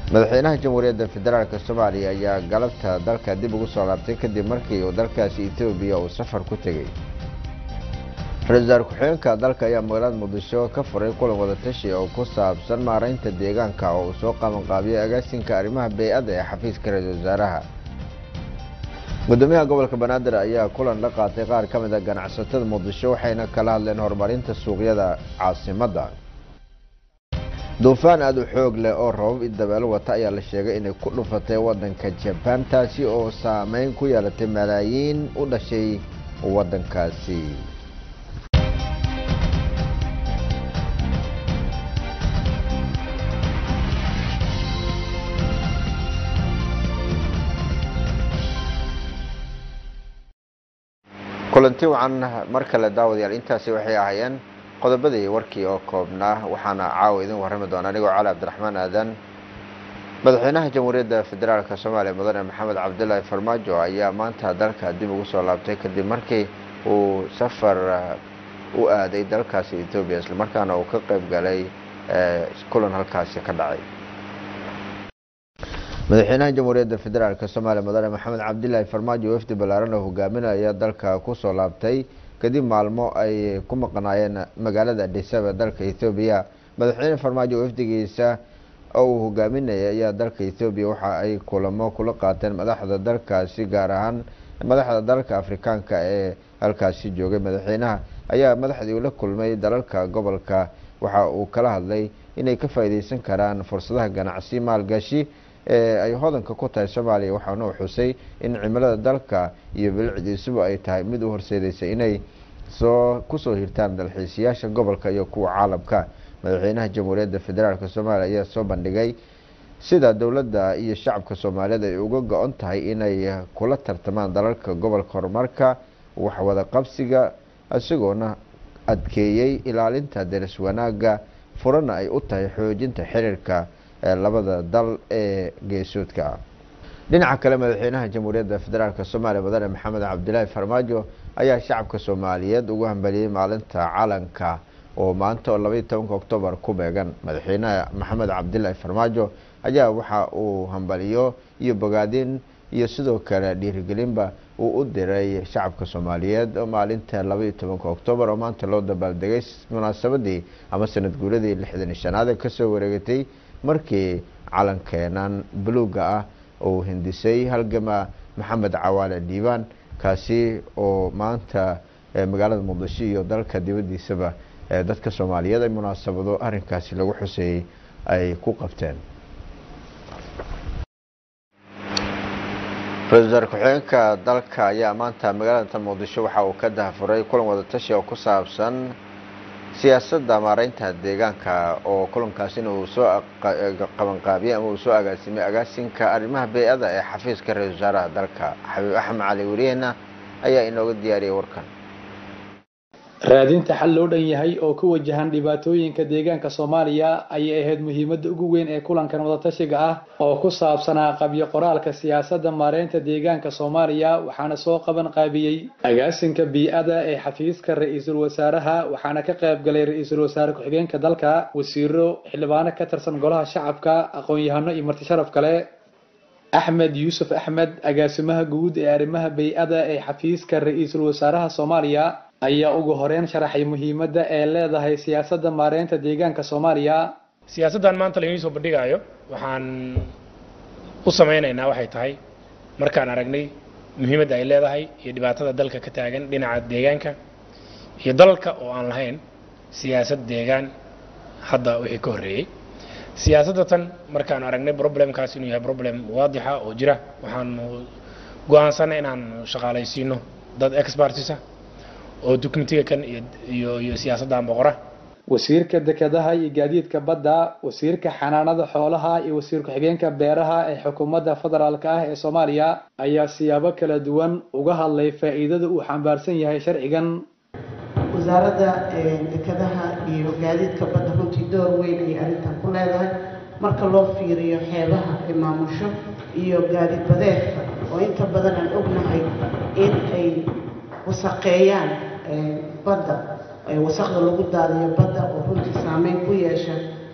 madaxweynaha jamhuuriyadda federaalk soomaaliya ayaa galabta dalka dib ugu soo laabtay kadib markii uu dalkaasi etoobiya uu safar ku tegey ra-isul wasaar ku-xigeenka dalka ayaa magaalada muqdisho ka furay kulan wadatashi oo ku saabsan maaraynta deegaanka oo uu soo qabanqaabiyay agaasinka arrimaha bey-adda ee xafiiska ra-isul wasaaraha gudoomiyaha gobolka banaadir ayaa kulan la qaatay qaar ka mid a ganacsatada muqdisho waxayna kala hadleen horumarinta suuqyada caasimadda duufaan aada u xoog leh oo rabab i dabeelo wata ayaa la sheegay inay ku dhufatay wadanka jabaan taasi oo saameyn ku yeelatay malaayiin u dhashay wadankaasi kulanti wacan mar kale daawadayaal intaasi waxay ahaayeen qodobadii warkii oo koobnaa waxaana caawa idin warrami doona anigoo cali cabdiraxmaan aadan madaxweynaha jamhuuriyadda federaalk soomaaliya mudane maxamed cabdilaahi farmaajo ayaa maanta dalka dib ugu soo laabtay kadib markii uu safar u aaday dalkaasi etoobiya islamarkaana uu ka qeyb galay kulan halkaasi ka dhacay madaxweynaha jamhuuriyadda federaalk soomaaliya mudane maxamed cabdilaahi farmaajo wafdi ballaaran oo hogaaminaya dalka kusoo laabtay kadib maalmo ay ku maqnaayeen magaalada adhisaba dalka ethoobiya madaxweyne farmaajo wafdigiisa oo uu hogaaminaya ayaa dalka ethoobiya waxa ay kulamo kula qaateen madaxda dalkaasi gaar ahaan madaxda dalka afrikaanka ee halkaasi joogay madaxweynaha ayaa madaxdii ula kulmay dalalka gobolka waxa uu kala hadlay inay ka faa'iideysan karaan fursadaha ganacsi maalgashi ee ay hodanka ku tahay soomaaliya waxaana uu xusay in cimilada dalka iyo bilicdiisuba ay tahay mid u horseedeysay inay soo kusoo hirtaan dalxiisayaasha gobolka iyo kuwa caalamka madaxweynaha jamhuuriyadda federaalk soomaaliya ayaa soo bandhigay sida dowladda iyo shacabka soomaaliyeed ay uga go-on tahay inay kula tartamaan dalalka gobolka horumarka waxwada qabsiga isagoona adkeeyey ilaalinta deris wanaaga furana ay u tahay xoojinta xiriirka labada dal ee geesoodka ah dhinaca kale madaxweynaha jamhuuriyadda federaalk soomaaliya mudane maxamed cabdilaahi farmaajo ayaa shacabka soomaaliyeed ugu hambaliyey maalinta calanka oo maanta oo labaiyi tobanka oktoobar ku beegan madaxweynaha maxamed cabdilaahi farmaajo ayaa waxa uu hambaliyo iyo bogaadin iyo sidoo kale dhiirigelinba uu u diray shacabka soomaaliyeed oo maalinta labaiyi tobanka oktoobar oo maanta loo dabaaldegay munaasabadii ama sanad guuladii lixdan iyo shanaad ee kasoo wareegatay markii calankeenan buluuga ah uu hindisay halgama maxamed cawaale dhiibaan kaasi oo maanta magaalada muqdisho iyo dalka dibadiisaba dadka soomaaliyeed ay munaasabado arrinkaasi lagu xuseeyey ay ku qabteen ra-isul wasaar ku-xigeenka dalka ayaa maanta magaalada muqdisho waxa uu ka dahafuray kulan wadatashi oo ku saabsan siyaasadda maareynta deegaanka oo kulankaasina uu soo qabanqaabiyey ama uu soo agaasimay agaasinka arrimaha bey-ada ee xafiiska ra-isul wasaaraha dalka xabiib axmed cali weriyena ayaa inooga diyaariyay warkan raadinta xal loo dhan yahay oo ku wajahan dhibaatooyinka deegaanka soomaaliya ayay ahayd muhiimadda ugu weyn ee kulankan wadatashiga ah oo ku saabsanaa qabyo qoraalka siyaasadda maareynta deegaanka soomaaliya waxaana soo qaban qaabiyey agaasinka bii-ada ee xafiiska ra-iisul wasaaraha waxaana ka qayb galay ra-iisul wasaare ku-xigeenka dalka wasiiro xildhibaano ka tirsan golaha shacabka aqoon-yahano iyo marti sharaf kale axmed yuusuf axmed agaasimaha guud ee arrimaha bey-ada ee xafiiska ra-iisul wasaaraha soomaaliya ayaa ugu horeyn sharaxay muhiimadda ee leedahay siyaasadda maareynta deegaanka soomaaliya siyaasaddan maanta lainii soo bandhigaayo waxaan u samaynaynaa waxay tahay markaan aragnay muhiimadda ay leedahay iyo dhibaatada dalka ka taagan dhinaca deegaanka iyo dalka oo aan lahayn siyaasad deegaan hadda wixii ka horreeyey siyaasadda tan markaan aragnay problemkaas inuu yahay problem waadixa oo jira waxaanu go-aansanay inaan shaqaalaysiino dad expertisa oo dukumentiga kan iyo iyo siyaasaddan boqora wasiirka dekedaha iyo gaadiidka badda wasiirka xanaanada xoolaha iyo wasiir ku-xigeenka beeraha ee xukuumadda federaalka ah ee soomaaliya ayaa siyaabo kala duwan uga hadlay faa'iidada uu xambaarsan yahay sharcigan wasaaradda dekedaha iyo gaadiidka badda runtii door weyn ayay arrintan ku leedahay marka loo fiiriyo xeebaha ay maamusho iyo gaadiid badeedka oo inta badan aan ognahay in ay wasaqeeyaan badda wasaqda lagu daadiyo badda oo runtii saameyn ku yeesha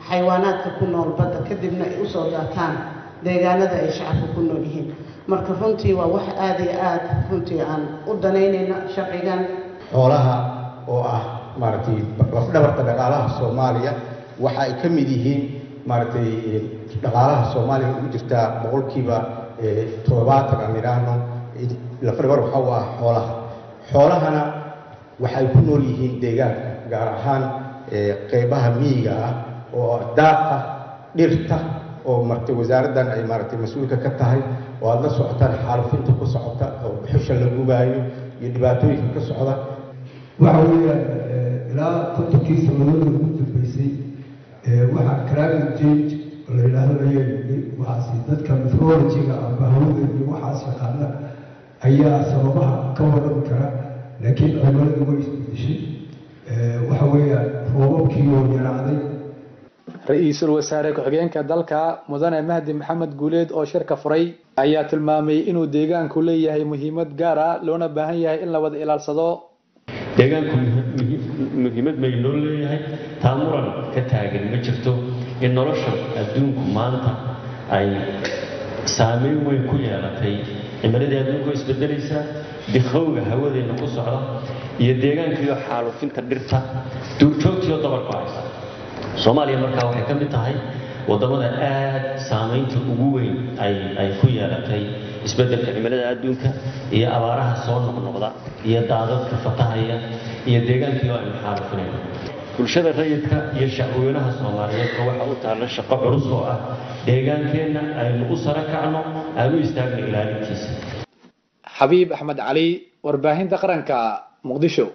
xayawaanaadka ku nool badda kadibna ay usoo daataan deegaanada ay shacabka ku nool yihiin marka runtii waa wax aada iyo aada runtii aan u danaynayna sharcigan xoolaha oo ah maaragtay lafdhabarta dhaqaalaha soomaaliya waxa ay ka mid yihiin maaragtay dhaqaalaha soomaaliya ugu jirtaa boqolkiiba toddobaatan aan idhaahno lafdhabar waxa u ah xoolaha xoolahana waxay ku nool yihiin deegaanka gaar ahaan qeybaha miyiga ah oo daaqa dhirta oo maratay wasaaraddan ay maaragtay mas-uulka ka tahay oo aada la socotaan xaalufinta ku socota oo buxusha la gubaayo iyo dhibaatooyinka ka socda waxa weeyaan ilaa kontonkii sanadooda ugu dambeysay waxaa climate change oo la yidhaahdo layaa waxaasi dadka methodologiga amba hawada iyo waxaas yaqaana ayaa sababaha ka warrami kara laakiin cimiladu way isbedeshay waxa weeyaan roobabkii oo yaraaday ra-iisul wasaare ku-xigeenka dalka mudane mahdi maxamed guuleed oo shirka furay ayaa tilmaamay inuu deegaanku leeyahay muhiimad gaar ah loona baahan yahay in la wada ilaalsado deegaanku muhiimad bay noo leeyahay taa muran ka taagan ma jirto in nolosha adduunku maanta ay saameyn weyn ku yeelatay cimiladii adduunku way isbedelaysaa dikhowga hawadeenna ku socda iyo deegaankiiyo xaalufinta dhirta duurjoogtiyo dabarku haysa soomaaliya markaa waxay ka mid tahay waddamada aad saamaynta ugu weyn ay ku yeelatay isbeddelka cimilada adduunka iyo abaaraha soo noqnoqda iyo daadadka fatahaya iyo deegaankiioo aynu xaalufinayno bulshada rayidka iyo shacweynaha soomaaliyeedka waxa u taalla shaqo culus oo ah deegaankeenna aynu u sara kacno aan u istaagno ilaalintiisa xabiib axmed cali warbaahinta qaranka muqdisho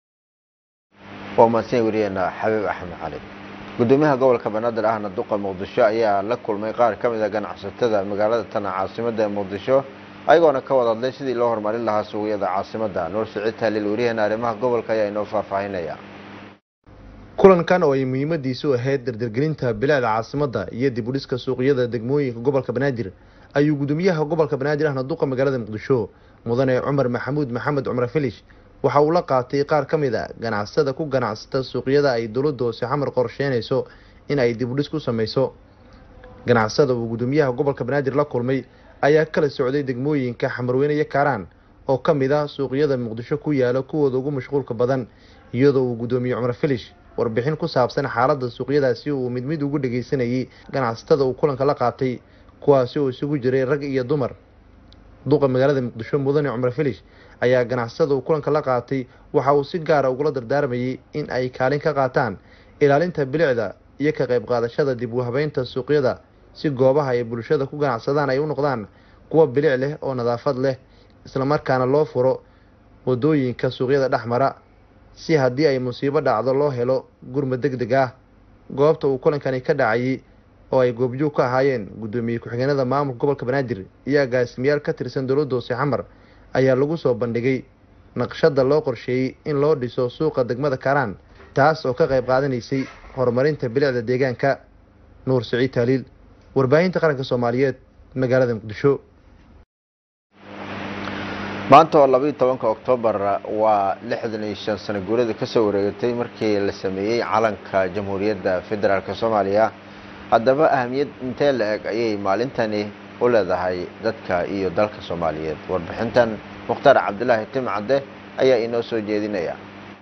waa mahadsan wariyeena xabiib axmed cali gudoomiyaha gobolka banaadir ahna duqa muqdisho ayaa la kulmay qaar ka mid a ganacsatada magaalada tana caasimada ee muqdisho ayagoona ka wada hadlay sidii loo horumarin lahaa suuqyada caasimada nuur siciid taaliil wariyaheena arrimaha gobolka ayaa inoo faahfaahinaya kulankan oo ay muhiimadiisu ahayd dardargelinta bilaada caasimadda iyo dib u dhiska suuqyada degmooyinka gobolka banaadir ayuu gudoomiyaha gobolka banaadir ahna duqa magaalada muqdisho mudane cumar maxamuud maxamed cumar filish waxa uu la qaatay qaar ka mid a ganacsada ku ganacsata suuqyada ay dowladda hoose xamar qorsheynayso in ay dib u dhis ku sameyso ganacsada uu gudoomiyaha gobolka banaadir la kulmay ayaa kala socday degmooyinka xamarweyne iyo kaaraan oo ka mid ah suuqyada muqdisho ku yaala kuwooda ugu mashquulka badan iyadoo uu gudoomiye cumar filish warbixin ku saabsan xaaladda suuqyadaasi uu mid mid ugu dhageysanayay ganacsatada uu kulanka la qaatay kuwaasi oo isugu jiray rag iyo dumar duqa magaalada muqdisho mudane cumar filish ayaa ganacsada uu kulanka la qaatay waxa uu si gaara ugula dardaarmayay in ay kaalin ka qaataan ilaalinta bilicda iyo ka qayb qaadashada dib u habeynta suuqyada si goobaha ay bulshada ku ganacsadaan ay u noqdaan kuwa bilic leh oo nadaafad leh islamarkaana loo furo wadooyinka suuqyada dhex mara si haddii ay musiibo dhacdo loo helo gurmad deg deg ah goobta uu kulankani ka dhacayay oo ay goobjoog ka ahaayeen guddoomiye ku-xigeenada maamulka gobolka banaadir iyo agaasimayaal ka tirsan dowladda hoose xamar ayaa lagu soo bandhigay naqshada loo qorsheeyey in loo dhiso suuqa degmada karaan taas oo ka qayb qaadanaysay horumarinta bilicda deegaanka nuur siciid taaliil warbaahinta qaranka soomaaliyeed magaalada muqdisho maanta oo labaiyo tobanka oktoobar waa lixdan iyo shan sano guurada kasoo wareegatay markii la sameeyey calanka jamhuuriyadda federaalk soomaaliya haddaba ahamiyad intee la eg ayay maalintani u leedahay dadka iyo dalka soomaaliyeed warbixintan mukhtaar cabdilaahi timcadde ayaa inoo soo jeedinaya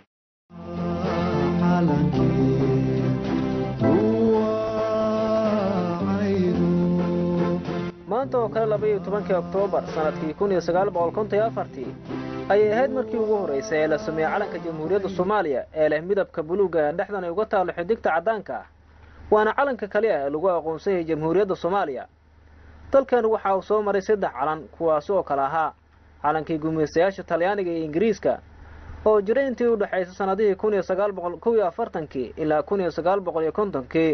maanta oo kale labaiyo tobankii oktoobar sannadkii kun iyo sagaal boqol konton iyo afartii ayay ahayd markii ugu horraysay ee la sameeyey calanka jamhuuriyadda soomaaliya ee leh midabka buluugga ee dhexdan ay uga taallo xidigta caddaanka ah waana calanka kaliya ee lagu aqoonsan yahay jamhuuriyadda soomaaliya dalkan waxa uu soo maray saddex calan kuwaasi oo kale ahaa calankii gumaystayaasha talyaaniga iyo ingiriiska oo jiray intii u dhexaysay sannadihii kun iyo sagaal boqol kow iyo afartankii ilaa kun iyo sagaal boqol iyo kontonkii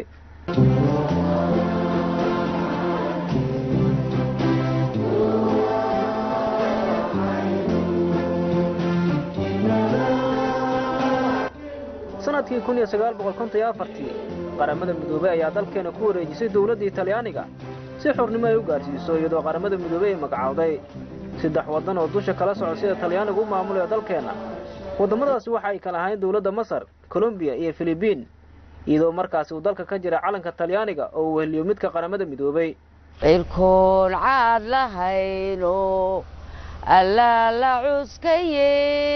sanadkii kun iyo sagaal boqol konton iyo afartii qaramada midoobey ayaa dalkeena ku wareejisay dowladdii talyaaniga si xurnimo ay u gaadhsiiso iyadoo qaramada midoobey ay magacowday saddex waddan oo dusha kala soco sida talyaanigu u maamulayo dalkeenna waddamadaasi waxa ay kala ahayn dowladda masar kolombiya iyo filibiin iyadoo markaasi uu dalka ka jira calanka talyaaniga oo uu weheliyo midka qaramada midoobay cirkoon caad lahayno allaa la cuskaye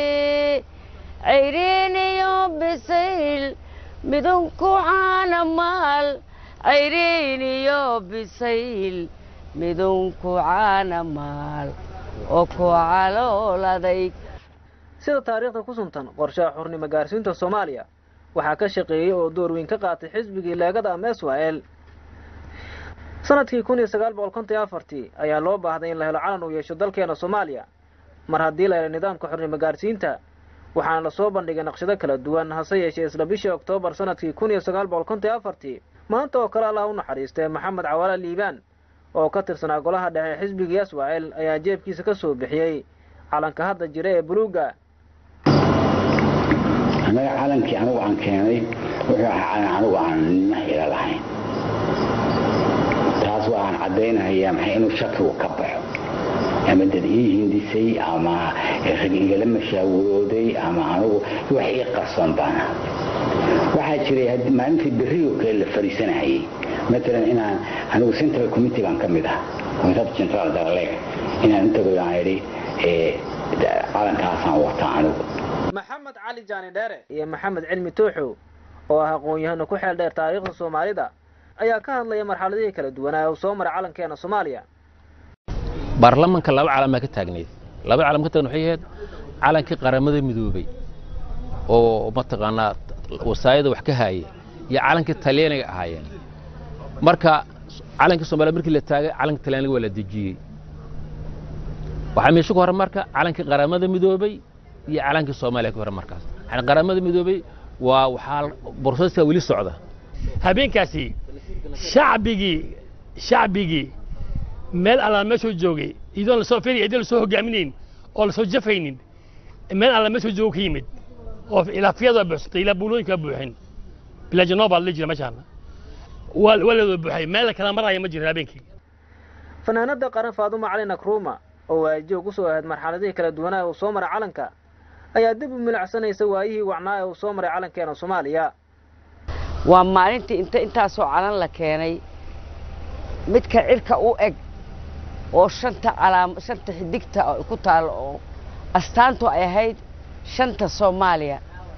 cayriin iyo bisayl midunku caana maal cayriin iyo bisayl midunku caana maal oo ku calool adayg sida taariikhda ku suntan qorshaha xurnimo gaarsiinta soomaaliya waxaa ka shaqeeyey oo door weyn ka qaatay xisbigii leegada ama israel sanadkii kun iyo sagaal boqol konton iyo afartii ayaa loo baahday in la helo calan uu yeesho dalkeena soomaaliya mar haddii la helo nidaamka xurnimo gaarsiinta waxaana lasoo bandhigay naqshado kala duwan hase yeeshee isla bishii oktoobar sanadkii kun iyo sagaal boqol konton iyo afartii maanta oo kale allah u naxariistay maxamed cawaala liibaan oo ka tirsanaa golaha dhexe xisbigii israel ayaa jeebkiisa ka soo bixiyey calanka hadda jira ee buluuga annaga calankii anigu aan keenay wuxuu ahaa calan anigu aan nima hila lahayn taas waa aan caddaynayaa maxay inuu shakigu ka baxo ama dad ii hindisay ama rag igala mashaawirooday ama anigu wax ii qarsoon baana waxaa jiray maalintii berriyo kale la fariisanayay matalan inaan anigu central committee baan ka mid ah committee central daraleeg inaan intago aan idhi calankaasaan wataa anigu maxamed cali jaani dheere iyo maxamed cilmi tuuxow oo ah aqoon-yahano ku xeel dheer taariikhda soomaalida ayaa ka hadlaya marxaladihii kala duwanaa uu soo maray calankeena soomaaliya baarlamanka laba calan baa ka taagneyd laba calan ka taagn waxay ahayd calankii qaramada midoobay oo mataqaanaa wasaayada wax ka haayay iyo calankii talyaaniga ahaayeen marka calankii soomaliya markii la taagay calanka talyaaniga waa la dejiyey waxaa meesha ku hore marka calankii qaramada midoobay iyo calankii soomaaliya ku hore markaas yani qaramada midoobay waa waxaa borseska weli socda habeenkaasi shacbigii shacbigii meel alla meeshuu joogay iyadoon lasoo firiy iyadoon lasoo hogaaminayn oo lasoo jafaynin meel alla meeshuu joogo ka yimid oo ilaa fiyada buuxsatay ilaa buulooyinka buuxin bilaajanoobaad la jira meeshaan waa waa la wada buuxay meel kala maraya ma jirin habeenkii fanaanada qaran faaduma cali nakruuma oo waajiho ku soo ahayd marxaladihii kala duwanaa uu soo maray calanka ayaa dib u milacsanaysa waayihii wacnaa ee uu soo maray calankeena soomaaliya waa maalintii inta intaasoo calan la keenay midka cirka u eg oo shanta calaam shanta xidigta oo ku taalo oo astaantu ay ahayd shanta soomaaliya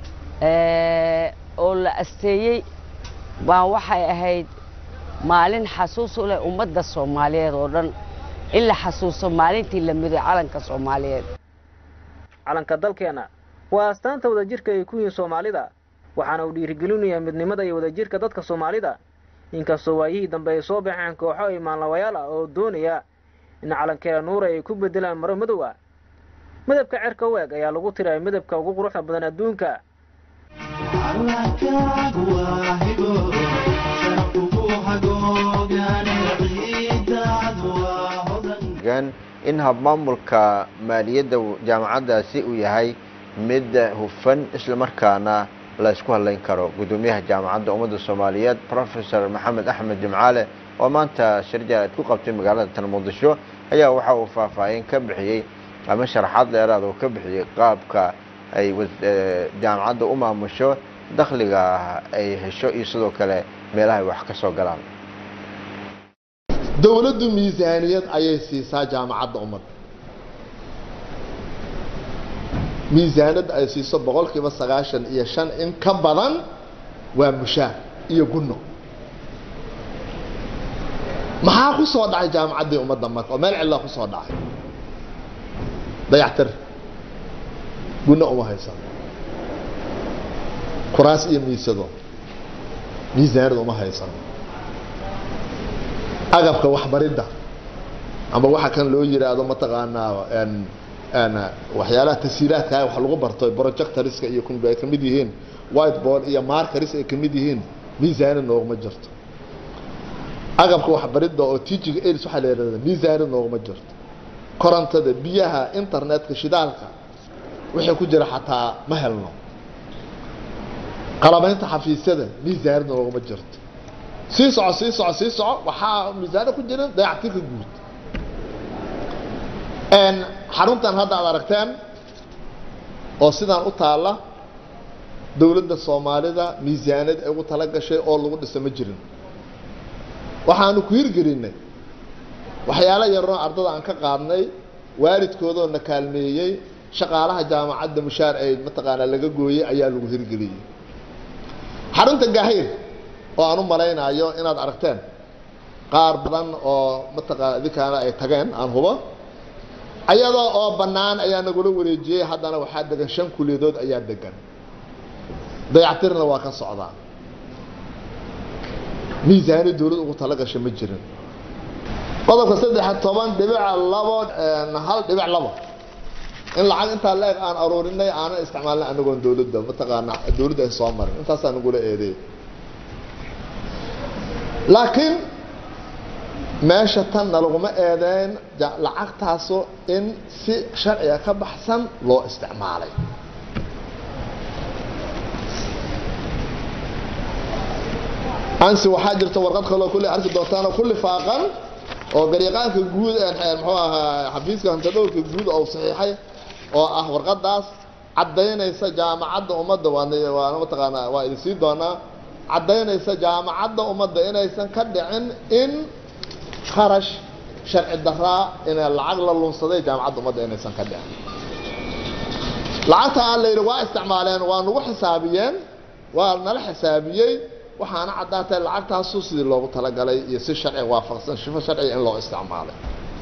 oo la asteeyey baa waxay ahayd maalin xasuus u leh ummadda soomaaliyeed oo dhan in la xasuuso maalintii la miday calanka soomaaliyeed calanka dalkeena waa astaanta wadajirka ay ku yihiin soomaalida waxaana uu dhiirigelinayaa midnimada iyo wadajirka dadka soomaalida inkastoo waayihii dambe ay soo baxeen kooxo imaanlawayaal ah oo doonaya in calankeena nuura ay ku bedelaan maro madow ah midabka cerka u eg ayaa lagu tiray midabka ugu quruxda badan adduunka in habmaamulka maaliyadda jaamacaddaasi uu yahay mid hufan islamarkaana la isku hadlayn karo gudoomiyaha jaamacadda ummadda soomaaliyeed professor maxamed axmed jimcaale oo maanta shirjaaad ku qabtay magaalada tan muqdisho ayaa waxa uu faahfaahin ka bixiyey ama sharaxaad dheeraad oo ka bixiyey qaabka ay jaamacadda u maamusho dakhliga ay hesho iyo sidoo kale meelaha ay wax ka soo galaan dowladdu miisaaniyad ayay siisaa jaamacadda ummadda miisaaniyadda ay siiso boqolkiiba sagaashan iyo shan in ka badan waa mushaar iyo gunno maxaa ku soo dhacay jaamacaddii ummadda marka oo meel cillaa ku soo dhacay dayactir gunno uma haysan kuraas iyo miisado miisaaniyad uma haysan agabka waxbaridda ama waxa kan loo yiraahdo mataqaanaa waxyaalaha tasiilaadka wax lagu barto projectoriska iyo kun ay kamid yihiin whiteboard iyo markers ay kamid yihiin miisaani nooguma jirto agabka waxbaridda oo teaching aids waxaa la yidhahda miisaani nooguma jirto korontada biyaha internetka shidaalka wixii ku jira xataa ma helno qalabaynta xafiisyada miisaani nooguma jirto sii soco sii soco sii soco waxaa miisaano ku jirin dayactirka guud xaruntan hadda aad aragteen oo sidaan u taalla dowladda soomaalida miisaaniyad ay ugu tala gashay oo lagu dhisa ma jirin waxaanu ku hirgelinay waxyaalo yaroo ardada aan ka qaadnay waalidkoodoo na kaalmeeyey shaqaalaha jaamacadda mushaar ay mataqaanaa laga gooyey ayaa lagu hirgeliyey xarunta gaahayr oo aan u malaynayo inaad aragteen qaar badan oo mataqaana idinkaana ay tageen aan hubo ayadoo oo bannaan ayaa nagula wareejiyey haddana waxaa degan shan kuliyadood ayaa degan dayactirna waa ka socdaa miisaani dowlad ugu tala gashay ma jirin qodobka saddex toban dhibica labo hal dhibic labo in lacag intaa la-eg aan aruurinay aanan isticmaalnay anagoon dowladda mataqaana dowladda ay soo marin intaasaa nagula eedeey laakiin meesha tanna laguma eedeyn lacagtaasu in si sharciga ka baxsan loo isticmaalay ansi waxaa jirta warqad kaloo kulli arki doontaan oo ku lifaaqan oo garyaqaanka guud ee muxuu ahaa xafiiska hantadhowrka guud oo saxiixay oo ah warqadaas caddaynaysa jaamacadda ummadda waana mataqaanaa waa idin sii doonaa caddaynaysa jaamacadda ummadda inaysan ka dhicin in kharash sharci daraa in lacag la lunsaday jaamacadda ummadda inaysan ka dhicin lacagta aan la yidhi waa isticmaaleen waa nagu xisaabiyeen waa nala xisaabiyey waxaana caddaatay lacagtaasu sidii loogu talagalay iyo si sharciga waafaqsan shifo sharciga in loo isticmaalay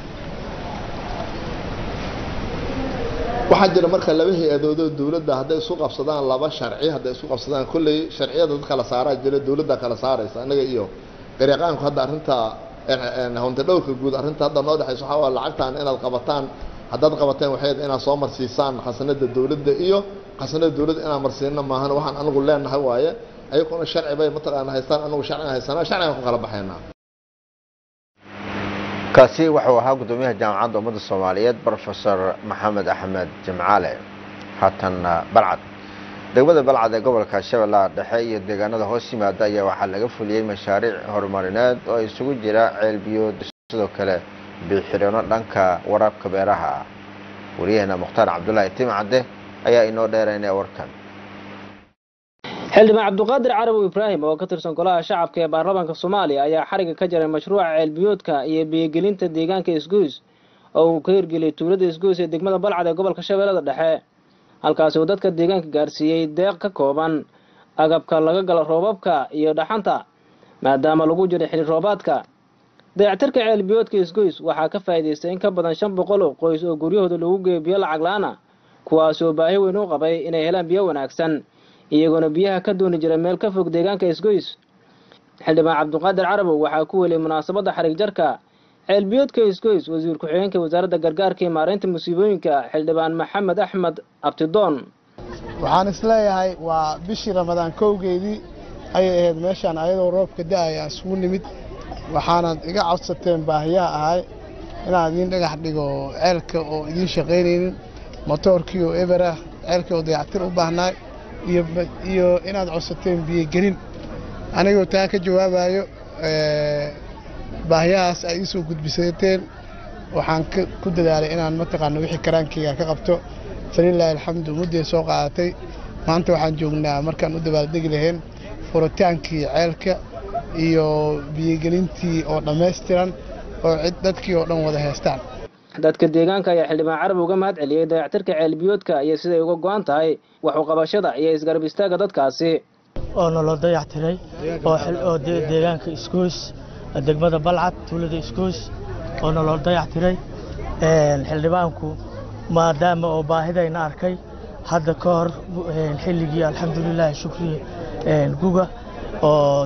waxaa jira marka laba hay-adoodoo dowladda hadday isu qabsadaan laba sharci hadday isu qabsadaan kolley sharciyada dad kala saaraa jira dowladda kala saaraysa annaga iyo garyaqaanku hadda arrinta hunta dhowrka guud arrinta hadda noo dhexaysa waxaa waa lacagtan inaad qabataan haddaad qabateen waxay inaad soo marsiisaan khasanada dowladda iyo khasanada dowladda inaan marsiino maahan waxaan anigu leenahay waaye ayaguna sharci bay mataqaana haystaan anagu sharciga haysanaa sharcigan ku kala baxaynaa kaasi wuxuu ahaa guddoomiyaha jaamacadda ummadda soomaaliyeed brofesor maxamed axmed jimcaale haatanna balcad degmada balcad ee gobolka shabeellaha dhexe iyo deegaanada hoos yimaada ayaa waxaa laga fuliyey mashaariic horumarineed oo isugu jira ceelbiyood sidoo kale biixirino dhanka waraabka beeraha ah wariyaheena mukhtaar cabdulaahi timcadde ayaa inoo dheeraynaya warkan xildhibaan cabduqaadir carabow ibraahim oo ka tirsan golaha shacabka ee baarlamaanka soomaaliya ayaa xariga ka jaray mashruuca ceelbiyoodka iyo biyogelinta deegaanka isgoys oo uu ka hirgeliyay tuulada isgoys ee degmada balcad ee gobolka shabeellada dhexe halkaasi uu dadka deegaanka gaarsiiyey deeq ka kooban agabka laga galo roobabka iyo dhaxanta maadaama lagu jiray xili roobaadka dayactirka ceelbiyoodka isgoys waxaa ka faa'iidaystay in ka badan shan boqol oo qoys oo guryahooda lagu geeyo biyo lacag la-aana kuwaasi oo baahi weyn u qabay inay helaan biyo wanaagsan iyagoona biyaha ka dooni jira meel ka fog deegaanka isgoys xildhibaan cabduqaadir carabow waxaa ku weliyay munaasabadda xarig jarka ceelbiyoodka isgoys wasiir ku-xigeenka wasaaradda gargaarka iyo maareynta musiibooyinka xildhibaan maxamed axmed abtidoon waxaan isleeyahay waa bishii ramadaan kowgeedii ayay ahayd meeshaan ayadoo roobka da-aya isugu nimid waxaanaad iga codsateen baahiyaha ahay inaan idiin dhagax dhigo ceelka oo idiin shaqaynaynin motoorkii oo eber ah ceelkii oo dayactir u baahnaay iyo inaad codsateen biyogelin anigoo taa ka jawaabayo baahiyahaas ay iisoo gudbisateen waxaan ku dadaalay inaan mataqaana wixii karaankeyga ka qabto falilaahi alxamdu mudday soo qaadatay maanta waxaan joognaa markaan u dabaaldegi lahayn furitaankii ceelka iyo biyogelintii oo dhammaystiran oo cid dadkii oo dhan wada haystaan dadka deegaanka ayaa xildhibaan carab uga mahad celiyey dayactirka ceelbiyoodka iyo siday uga go-an tahay waxu qabashada iyo isgarab istaagga dadkaasi oo naloo dayactiray oo deegaanka isgoys degmada balcad tuulada isgoys oo naloo dayactiray xildhibaanku maadaama oo baahidayna arkay hadda ka hor xilligii alxamdulilaahi shukriye guga oo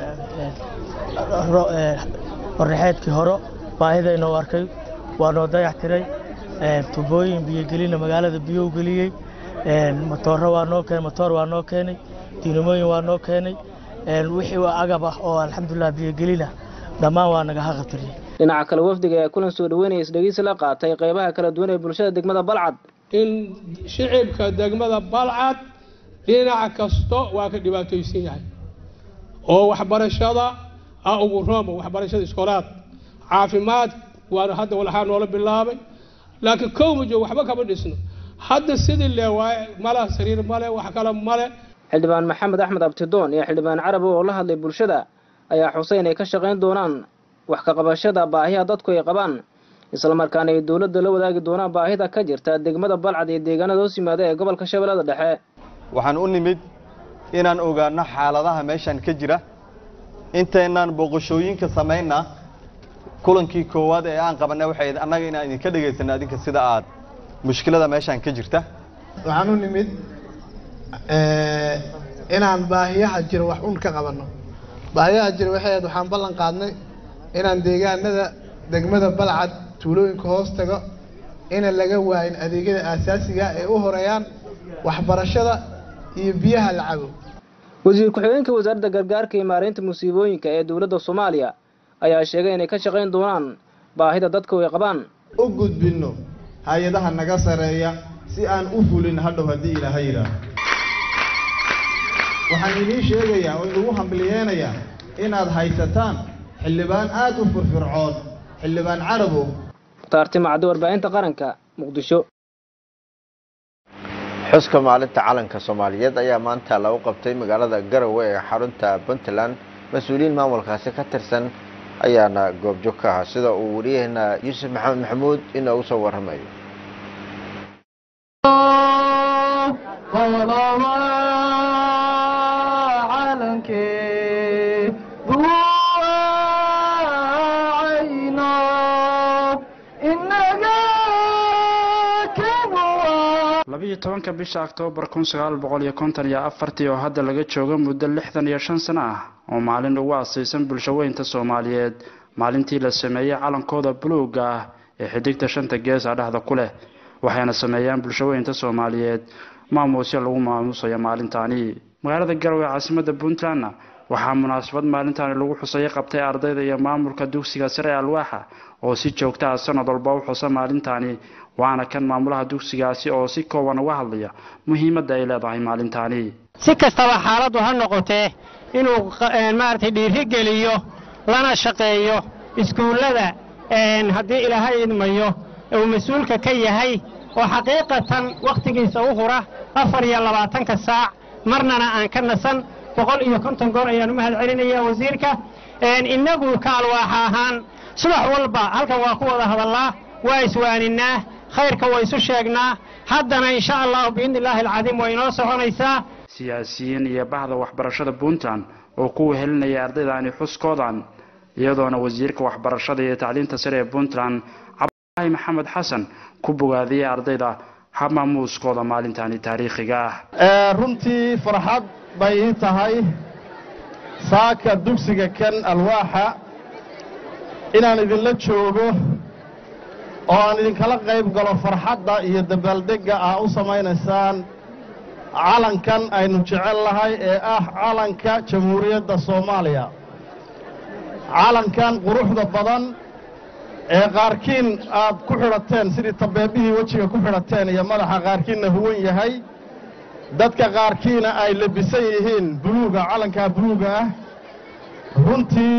hornaxeedkii horo baahidayna u arkay waa noo dayactiray tubooyin biyogelina magaalada biyow geliyey matooro waa noo keenay matoor waa noo keenay diinamooyin waa noo keenay wixii agab ah oo alxamdulilah biyogelina dhammaan waa naga haqabtiriyey dhinaca kale wafdiga ee kulan soo dhaweynaya isdhegeysi la qaatay qeybaha kala duwan ee bulshada degmada balcad in shicibka degmada balcad dhinaca kasto waa ka dhibaataysan yahay oo waxbarashada ah ugu rooma waxbarashada iskoolaad caafimaad waana hadda walaxaa noola bilaabay laakiin kow ma joogo waxba kama dhisno hadda sidii le waaye male sariir male wax kale male xildhibaan maxamed axmed abtidoon iyo xildhibaan carabi oo la hadlay bulshada ayaa xusay inay ka shaqayn doonaan wax ka qabashada baahiyaha dadku ay qabaan islamarkaana ay dowladda la wadaagi doonaan baahida ka jirta degmada balcad iyo deegaanada hoos yimaada ee gobolka shabeellada dhexe waxaan u nimid inaan ogaano xaaladaha meeshan ka jira intaynaan booqashooyinka samaynaa kulankii koowaad ee aan qabanay waxay annaga inaan idinka dhegaysano adinka sida aad mushkilada meeshan ka jirta waxaan u nimid inaan baahiyaha jira wax un ka qabanno baahiyaha jira waxay ahayd waxaan ballan qaadnay inaan deegaanada degmada balcad tuulooyinka hoos tago ina laga waayin adeegyada aasaasiga ee u horeeyaan waxbarashada iyo biyaha la cabo wasiir ku-xigeenka wasaaradda gargaarka iyo maareynta musiibooyinka ee dowladda soomaaliya ayaa sheegay inay ka shaqayn doonaan baahida dadku ay qabaan u gudbinno hay-adaha naga sareeya si aan u fulin hadhow haddii ilaaha yidhaaho waxaan idiin sheegayaa oo inugu hambaliyeenayaa inaad haysataan xildhibaan aad u firfircoon xildhibaan carabow mukhtaarti macdi warbaahinta qaranka muqdisho xuska maalinta calanka soomaaliyeed ayaa maanta lagu qabtay magaalada garowe ee xarunta puntland mas-uuliyiin maamulkaasi ka tirsan ayaana goobjoog ka ahaa sida uu wariyaheena yuusuf maxamed maxamuud inoogu soo waramayo labiyo tobanka bisha oktoobar kun sagaal boqol iyo konton iyo afartii oo hadda laga joogo muddo lixdan iyo shan sano ah oo maalin ugu asaysan bulshaweynta soomaaliyeed maalintii la sameeyey calankooda buluugga ah ee xidigta shanta geesa dhexda ku leh waxayna sameeyaan bulshaweynta soomaaliyeed maamuusyo lagu maamuusayo maalintaani magaalada garowe caasimada puntlandna waxaa munaasabad maalintaani lagu xusaya qabtay ardayda iyo maamulka dugsiga sare ee alwaaxa oo si joogta ah sanad walba u xusa maalintaani waana kan maamulaha dugsigaasi oo si kooban uga hadlaya muhiimadda ay leedahay maalintaani si kastaba xaaladdu ha noqotee inuu maaragtay dhiiri geliyo lana shaqeeyo iskuullada haddii ilaahay idmayo uu mas-uulka ka yahay oo xaqiiqatan wakhtigiisa u hura afar iyo labaatanka saac marnana aan ka nasan boqol iyo konton goor ayaan u mahad celinayaa wasiirka innagu ka alwaaxa ahaan subax walba halkan waa ku wada hadallaa waa iswaaninaa khayrka waa isu sheegnaa haddana insha allahu biidni illaahi alcadiim waa inoo soconaysaa siyaasiyiin iyo bahda waxbarashada puntland oo ku wehelinaya ardaydaani xuskoodan iyadoona wasiirka waxbarashada iyo tacliinta sare ee puntland cabdulaahi maxamed xasan ku bogaadiyey ardayda habmaamuuskooda maalintaani taariikhiga ah runtii farxad bay ii tahay saaka dugsiga kan alwaaxa inaan idinla joogo oo aan idinkala qayb galo farxadda iyo dabaaldegga ah u samaynaysaan calankan aynu jecel lahay ee ah calanka jamhuuriyadda soomaaliya calankan quruxda badan ee qaarkiin aad ku xidhateen sidii tabeebihii wejiga ku xidhateen iyo madaxa qaarkiinna huwan yahay dadka qaarkiina ay labisan yihiin buluuga calankaa buluuga ah runtii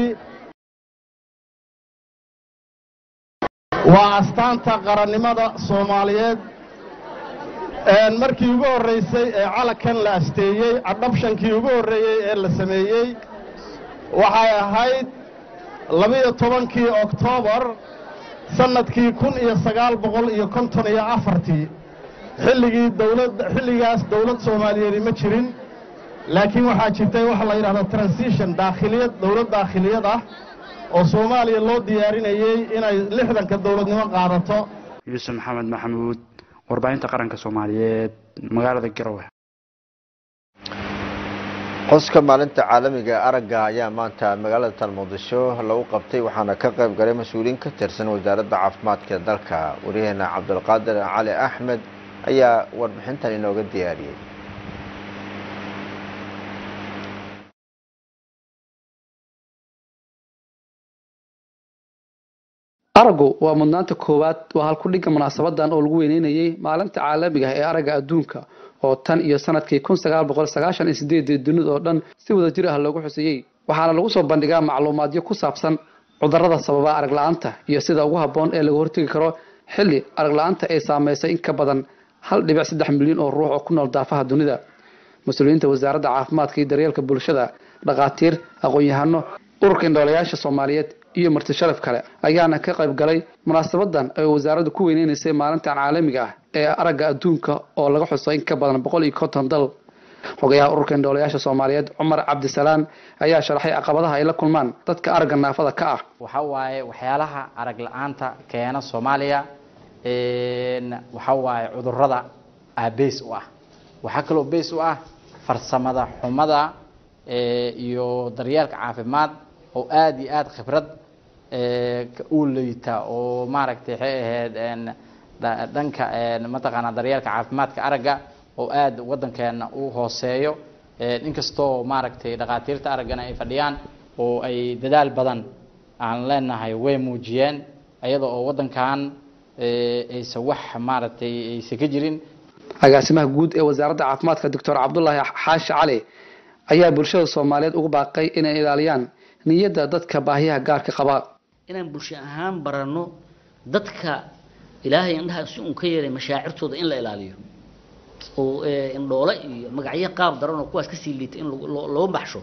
waa astaanta qarannimada soomaaliyeed markii ugu horraysay ee calankan la asteeyey cadhabshankii ugu horreeyey ee la sameeyey waxay ahayd labiyo tobankii oktoobar sannadkii kun iyo sagaal boqol iyo konton iyo afartii xilligii dowladda xilligaas dowlad soomaaliyeedi ma jirin laakiin waxaa jirtay waxa la yidhahdo transition daakhiliyad dowlad daakhiliyad ah oo soomaaliya loo diyaarinayey inay lixdanka dowladnimo qaadato yuusuf maxamed maxamuud warbaahinta qaranka soomaaliyeed magaalada garowe xuska maalinta caalamiga aragga ayaa maanta magaalada tal muqdisho lagu qabtay waxaana ka qayb galay mas-uuliyiin ka tirsan wasaaradda caafimaadka dalka waryaheena cabdulqaadir cali axmed ayaa warbixintan inooga diyaariyey araggu waa mudnaanta koowaad waa halkudhigga munaasabadan oo lagu weyneynayay maalinta caalamiga ah ee aragga adduunka oo tan iyo sanadkii kun sagaal boqol sagaashan iyo sideedii dunida oo dhan si wada jir ah loogu xuseeyey waxaana lagu soo bandhigaa macluumaadyo ku saabsan cudurrada sababa arag la-aanta iyo sida ugu habboon ee laga hortegi karo xilli arag la-aanta ay saameysay in ka badan hal dhibic saddex milyan oo ruux oo ku nool daafaha dunida mas-uuliyiinta wasaaradda caafimaadka iyo daryeelka bulshada dhakhaatiir aqoon-yahano ururka indhoolayaasha soomaaliyeed iyo marti sharaf kale ayaana ka qayb galay munaasabadan ay wasaaraddu ku weyneynaysa maalintan caalamiga ah ee aragga adduunka oo laga xuso in ka badan boqol iyo konton dal xogayaha ururka indhoolayaasha soomaaliyeed cumar cabdisalaan ayaa sharaxay caqabadaha ay la kulmaan dadka aragga naafada ka ah waxa waaye waxyaalaha arag la-aanta keena soomaaliya waxa waaye cudurada ah beys u ah waxaa kaloo beys u ah farsamada xumada iyo daryeelka caafimaad oo aada iyo aada khibrad u leyta oo maaragtay waxay ahayd dhanka mataqaanaa daryeelka caafimaadka aragga oo aada waddankeena u hooseeyo inkastoo maaragtay dhakhaatiirta araggana ay fadhiyaan oo ay dadaal badan aan leenahay way muujiyeen iyada oo waddankan aysan wax maaragtay aysan ka jirin agaasimaha guud ee wasaaradda caafimaadka doctor cabdulaahi xaashi cali ayaa bulshada soomaaliyeed ugu baaqay inay ilaaliyaan niyadda dadka baahiyaha gaarka qaba inaan bulsho ahaan baranno dadka ilaahay indhaha si uun ka yeelay mashaacirtooda in la ilaaliyo oo indhoole iyo magacyo qaab daran oo kuwaas kasii liita in loo baxsho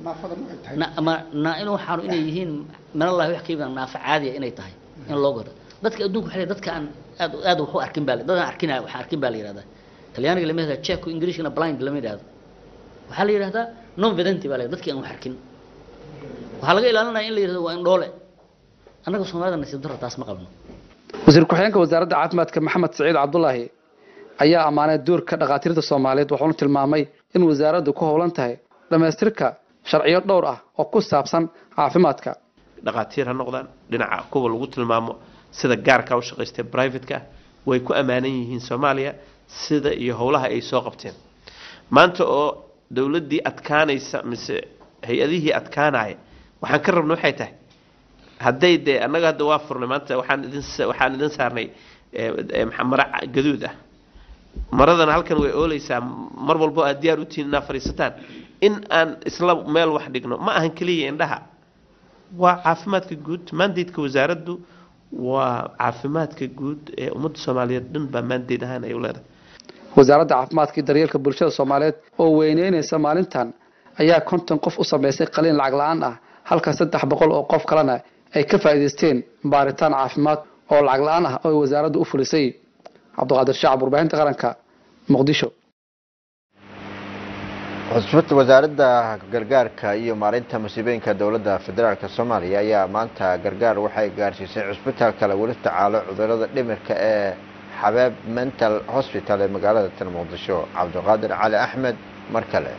in waxaanu inay yihiin minallahi wax ka yimid naafo caadiya inay tahay in loo gado dadka adduunka waxay dadka aan aad aad waxu arkin baa dadaan arkin waxaan arkin baa la yihahdaa talyaaniga lama yihahda checo englishkana blind lama yidhahdo waxaa la yidhahdaa non vedenti baa la dadki aan wax arkin waxaa laga ilaalinaya in la yidhahdo waa indhoole annaga soomaalida nasiib darro taas ma qabno wasiir ku-xigeenka wasaaradda caafimaadka maxamed saciid cabdulaahi ayaa ammaanay doorka dhakhaatiirta soomaaliyeed wuxuuna tilmaamay in wasaaraddu ku howlan tahay dhammaystirka sharciyo dhowr ah oo ku saabsan caafimaadka dhakhaatiir ha noqdaan dhinaca kuwa lagu tilmaamo sida gaarka u shaqaystay brivatka way ku ammaanan yihiin soomaaliya sida iyo howlaha ay soo qabteen maanta oo dowladdii adkaanaysa mise hay-adihii adkaanaya waxaan ka rabna waxay tahay hadday dee annaga hadda waa furnay maanta waxaan idin waxaan idin saarnay mara gaduud ah maradana halkan way ooleysaa mar walbo aad diyaar u tihiin inaad fadhiisataan in aan isla meel wax dhigno ma ahan keliya indhaha waa caafimaadka guud mandaydka wasaaraddu waa caafimaadka guud ee ummadda soomaaliyeed dhan baa mandayd ahaan ay u leedahay wasaaradda caafimaadka iyo daryeelka bulshada soomaaliyeed oo weyneynaysa maalintan ayaa konton qof u sameysay qaliin lacag la-aan ah halka saddex boqol oo qof kalena ay ka faa'iidaysteen baaritaan caafimaad oo lacag la-aan ah oo wasaaraddu u fulisay cabdiqaadir shacab warbaahinta qaranka muqdisho xusbada wasaaradda gargaarka iyo maareynta masiibooyinka dowladda federaalk soomaaliya ayaa maanta gargaar waxay gaarsiisay cusbitaalka lagula tacaalo cudurada dhimirka ee xabeeb mental hospital ee magaalada tan muqdisho cabdiqaadir cali axmed mar kale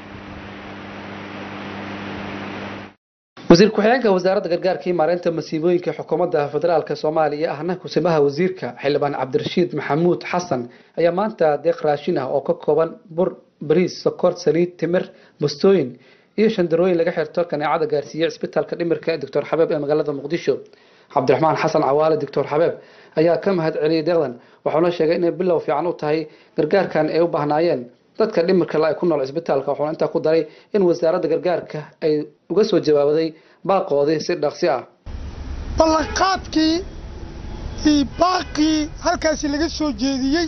wasiir ku-xigeenka wasaaradda gargaarka iyo maareynta masiibooyinka xukuumadda federaalk soomaaliya ahna kusimaha wasiirka xildhibaan cabdirashiid maxamuud xasan ayaa maanta deeq raashin ah oo ka kooban bur bariis sokor saliid timir bustooyin iyo shandarooyin laga xirto kaneecada gaarsiiyey cisbitaalka dhimirka ee doctor xabeeb ee magaalada muqdisho cabdiraxmaan xasan cawaale doctor xabeeb ayaa ka mahad celiyey deeqdan wuxuuna sheegay inay bilow fiican u tahay gargaarkan ay u baahnaayeen dadka dhimirka la ay ku nool cisbitaalka wuxuuna intaa ku daray in wasaaradda gargaarka ay uga soo jawaabaday baaqoodii si dhaqsi ah ballanqaadkii iyo baaqii halkaasi laga soo jeediyey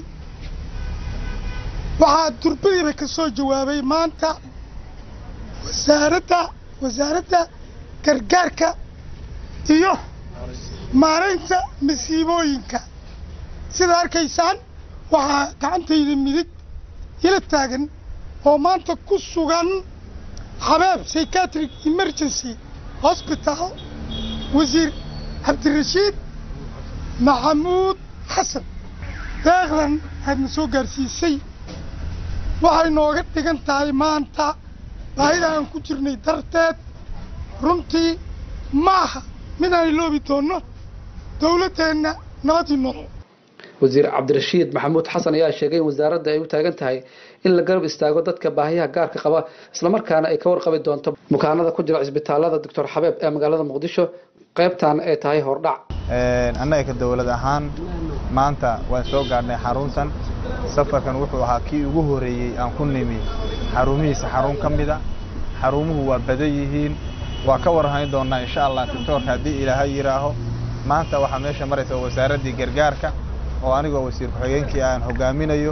waxaa durbadiiba ka soo jawaabay maanta wasaaradda wasaaradda gargaarka iyo maaraynta masiibooyinka sida arkaysaan waxaa gacantayda midig ila taagan oo maanta ku sugan xabeeb psychiatric emergency hosbital wasiir cabdirashiid maxamuud xasan deeqdan aadna soo gaarsiisay waxay nooga dhigan tahay maanta baahida aan ku jirnay darteed runtii maaha mid aan iloobi doonno dowladdeenna nabadii nolol wasiir cabdirashiid maxamuud xasan ayaa sheegay in wasaaradda ay u taagan tahay in la garab istaago dadka baahiyaha gaarka qaba islamarkaana ay ka warqabi doonto bukaanada ku jira cisbitaalada doctor xabeeb ee magaalada muqdisho qaybtan ay tahay hordhac annaga ka dowlad ahaan maanta waan soo gaadhnay xaruntan safarkan wuxuu ahaa kii ugu horeeyey aan ku nimi xarumihiisa xarun ka mida xarumuhu waa badan yihiin waa ka warhayn doonaa insha allah doctoorka haddii ilaahay yidhaaho maanta waxaa meesha maraysa wasaaraddii gargaarka oo anigoo wasiir ku-xigeenkii aan hogaaminayo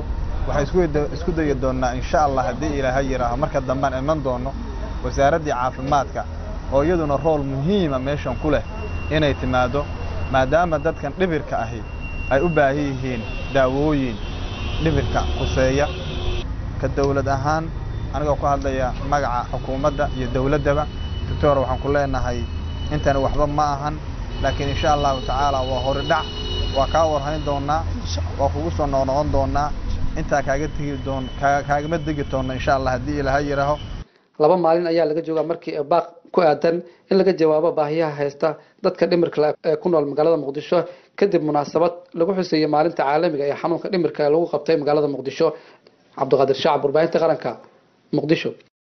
waxaan isku da- isku dayi doonnaa insha allah haddii ilaahay yidhaaho marka dambaan iman doonno wasaaraddii caafimaadka oo iyaduna rool muhiima meeshan ku leh inay timaaddo maadaama dadkan dhibirka ahi ay u baahan yihiin daawooyin dhibirka khuseeya ka dawlad ahaan anigoo ku hadlaya magaca xukuumadda iyo dawladdaba doctor waxaan ku leenahay intani waxba ma ahan laakiin insha allahu tacaala waa horidhac waa kaa warhayn doonaa waa kugu soo noqnoqon doonaa intaa kaaga tegi doon kaa- kaagama degi doonna insha allah haddii ilaahay yidhaaho laba maalin ayaa laga joogaa markii baaq ku aadan in laga jawaabo baahiyaha haysta dadka dhimirka leh ee ku nool magaalada muqdisho kadib munaasabad lagu xuseeyey maalinta caalamiga ee xanuunka dhimirka ee lagu qabtay magaalada muqdisho cabdiqaadir shacab warbaahinta qaranka muqdisho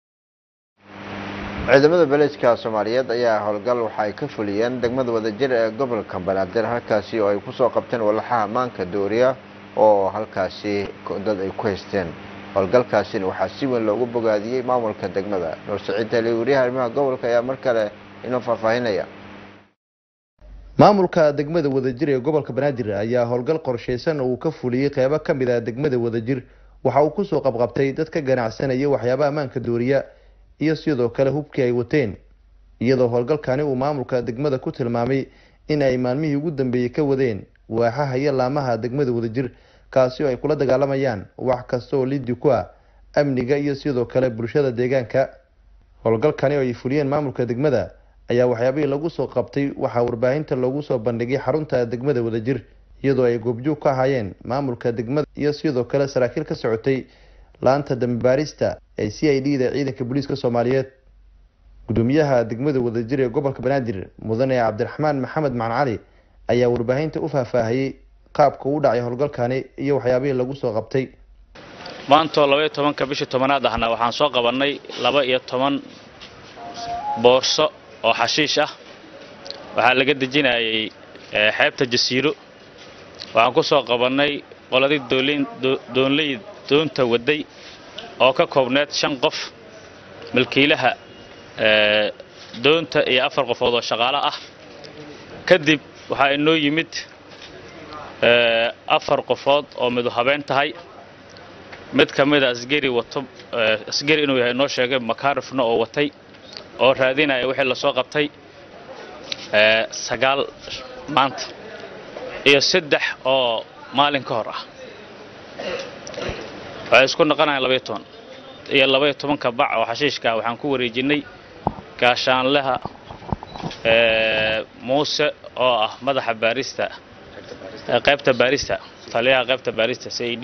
ciidamada beleejka soomaaliyeed ayaa howlgal waxa ay ka fuliyeen degmada wadajir ee gobolka banaadir halkaasi oo ay kusoo qabteen walaxaha ammaanka dooriya oo halkaasi dad ay ku haysteen howlgalkaasina waxaa si weyn loogu bogaadiyey maamulka degmada nuur saciid tali wariyaha arrimaha gobolka ayaa mar kale inoo faahfaahinaya maamulka degmada wadajir ee gobolka banaadir ayaa howlgal qorshaysan oo uu ka fuliyey qeybo ka mid ah degmada wadajir waxa uu kusoo qabqabtay dad ka ganacsanaya waxyaaba ammaanka dooriya iyo sidoo kale hubkii ay wateen iyadoo howlgalkani uu maamulka degmada ku tilmaamay in ay maalmihii ugu dambeeyey ka wadeen waaxaha iyo laamaha degmada wadajir kaasi oo ay kula dagaalamayaan wax kasta oo liddi ku ah amniga iyo sidoo kale bulshada deegaanka howlgalkani oo ay fuliyeen maamulka degmada ayaa waxyaabihii lagu soo qabtay waxaa warbaahinta loogu soo bandhigay xarunta degmada wadajir iyadoo ay goobjoog ka ahaayeen maamulka degmada iyo sidoo kale saraakiil ka socotay laanta dambibaarista ee c i d da ciidanka booliiska soomaaliyeed gudoomiyaha degmada wadajir ee gobolka banaadir mudane cabdiraxmaan maxamed macan cali ayaa warbaahinta u faahfaahiyey qaabka uu dhacay howlgalkani iyo waxyaabihii lagu soo qabtay maantoo labaiyo tobanka bishii tobanaad ahna waxaan soo qabannay laba iyo toban boorso oo xashiish ah waxaa laga dejinayay eh, xeebta jasiiro waxaan ku soo qabannay qoladii doolin- do- doonley doonta waday oo ka koobneed shan qof milkiilaha eh, doonta iyo afar qofood oo shaqaale ah kadib waxaa inoo yimid eh, afar qofood oo midu habeen tahay mid ka mid a asgari wato eh, asgari inuu yahay noo sheegay makaarifna oo watay oo raadinaya wixii lasoo qabtay eh, sagaal maanta iyo saddex oo maalin ka hor ah waxay isku noqonayaan labaiyo toban iyo labaiyo tobanka bac oo xashiishka waxaan ku wareejinay gaashaanleha eh, muuse oo ah madaxa baarista eh, qaybta baarista taliyaha qaybta baarista c i d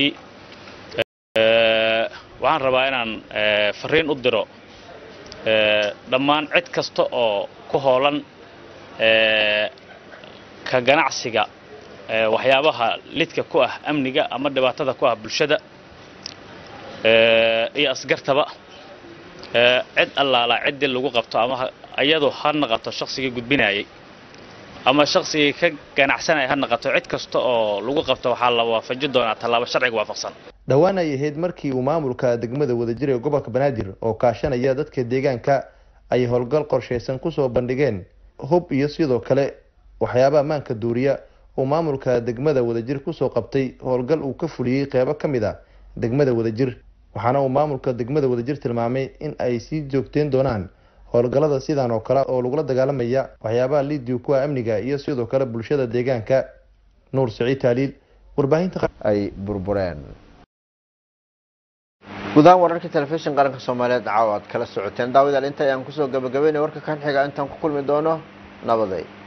waxaan rabaa inaan eh, fariin u diro eh, dhammaan cid kasta oo ku hoolan eh, ka ganacsiga eh, waxyaabaha lidka ku ah amniga ama dhibaatada ku ah bulshada eh, iyo asgartaba eh, cid allaala ciddii lagu qabto ama ha- iyadu ha naqato shaqsigii gudbinayay ama shaqsigii ka ganacsanaya ha naqato cid kasta oo lagu qabto waxaa la waafajin doonaa tallaabo sharciga waafaqsan dhowaan ay ahayd markii uu maamulka degmada wadajir ee gobolka banaadir oo kaashanaya dadka deegaanka ay howlgal qorshaysan kusoo bandhigeen hub iyo sidoo kale waxyaaba ammaanka duuriya uu maamulka degmada wadajir kusoo qabtay howlgal uu ka fuliyey qeybo ka mid a degmada wadajir waxaana uu maamulka degmada wadajir tilmaamay in ay sii joogteen doonaan howlgallada sidan oo kale oo lagula dagaalamaya waxyaabaha liidiga ku ah amniga iyo sidoo kale bulshada deegaanka nuur siciid taaliil warbaahinta ay burbureen gudahaan wararka telefishin qaranka soomaaliyeed caawa aad kala socoteen daawadaal inta ayaan kusoo gabagabeynay warka kan xiga intaan ku kulmi doono nabaday